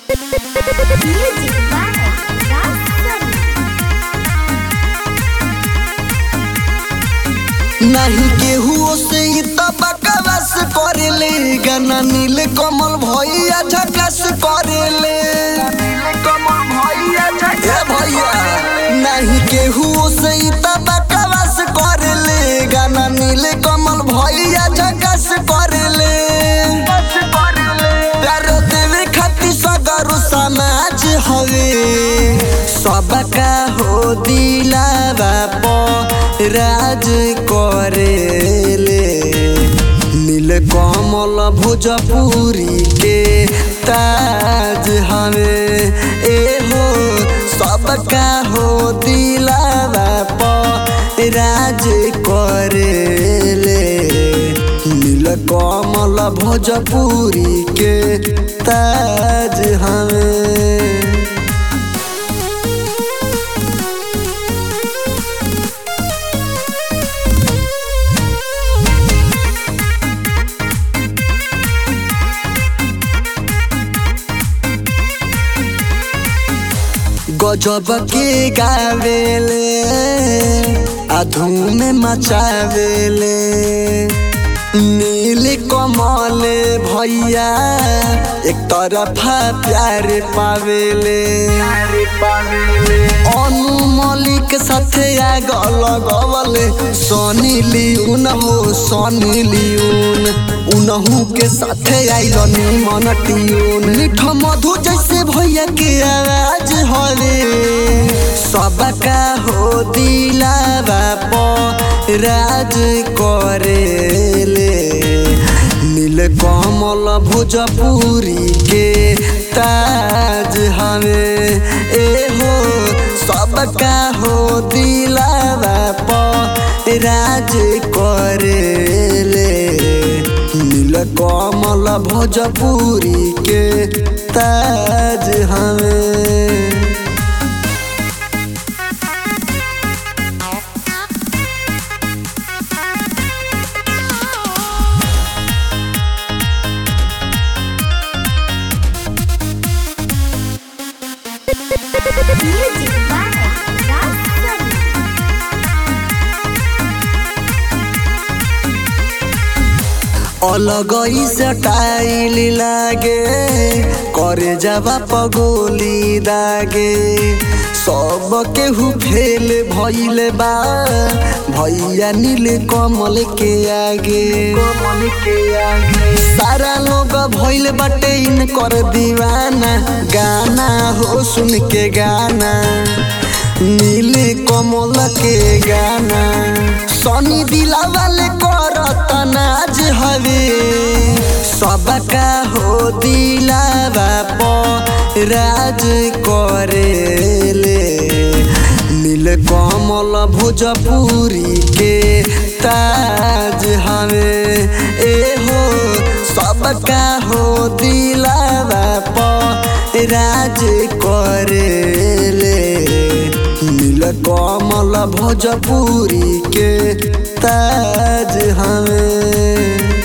Music by Rasan. नहीं केहू से ई त बकवास करेले गाना नील कमल भैया झकास करेले ए भैया नहीं केहू से ई त बकवास करेले गाना नील कमल भैया झकास करेले प्यार देवे खातिर सगरो समाज हवे सबका हो दिलावा प राज करेले नील कमल भोजपुरी के ताज हवे ए हो सबका हो दिलावा प राज करेले नील कमल भोजपुरी के ताज हमें गजब के गावेले अधूम मचावेले नील कमल भैया एक तरफा प्यार पावेले अनु मलिक साथे आग लगवले सनी लियून हो सनी लियून उनहू के साथे आइल निमन टियून मीठ मधु जैसे भैया के आवाज हवे सबका हो दिलावा प राज करेले नील कमल भोजपुरी के ताज हवे ए हो सबका हो दिलावा प राज करेले नील कमल भोजपुरी के ताज हमें Music by Rasan. अलग स्टाइल लागे करे जावा पगोली दागे सब केहू फेल भइल बा भैया नील कमल के आगे कमल के आगे सारा लोग भइल बाटे इन कर दीवाना गाना हो सुन के गाना नील कमल के गाना सनी दिला वाले करत नाज हवे सबका हो दिलावा प राज करेले नील कमल भोजपुरी के ताज हवे ए हो सबका हो दिलावा प राज करेले नील कमल भोजपुरी के ताज हमें